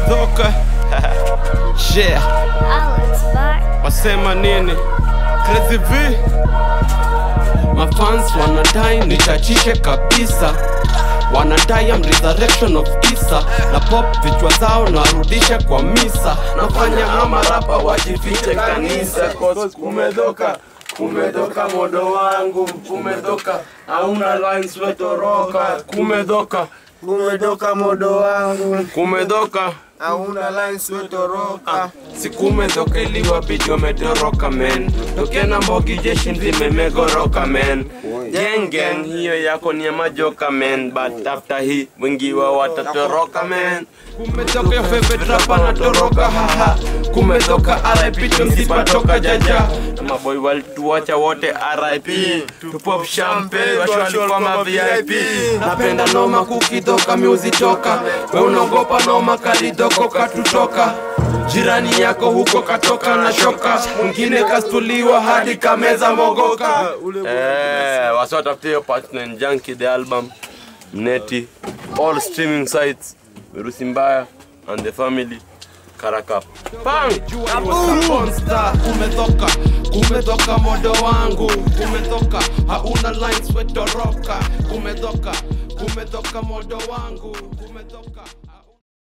kumedhoka yeah. Alex back. wasema nini Crazy V mafans wanadai nichachishe kabisa wanadai am resurrection of Isa na pop vichwa zao narudisha kwa misa nafanya ama rapa wajifiche kanisa cause kumedhoka kumedhoka modo wangu kumedhoka hauna lines wetoroka kumedhoka Kumetoka modo wangu, kumedhoka hauna lines wetoroka. sikumedhoka iliwabidi wametoroka men tokena mbogi jeshi nzime megoroka men gang gang hiyo yako ni ya majoka men but after hii wengi wao watatoroka men kumetoka yo favorite rapper natoroka haha kumetoka RIP tumsipatoka jaja na maboy walituacha wote RIP tupop champagne washo walikuwa ma VIP napenda noma kukitoka miuzitoka we unaogopa noma kalidoko katutoka jirani yako huko katoka na shoka mwingine kastuliwa hadi kameza mogoka eh, wasiwatafutie hiyo partner junkie the album mneti all streaming sites virusi mbaya and the family karakap pang Monster, kumetoka kumetoka modo wangu kumetoka hauna lines wetoroka kumetoka kumetoka modo wangu kumetoka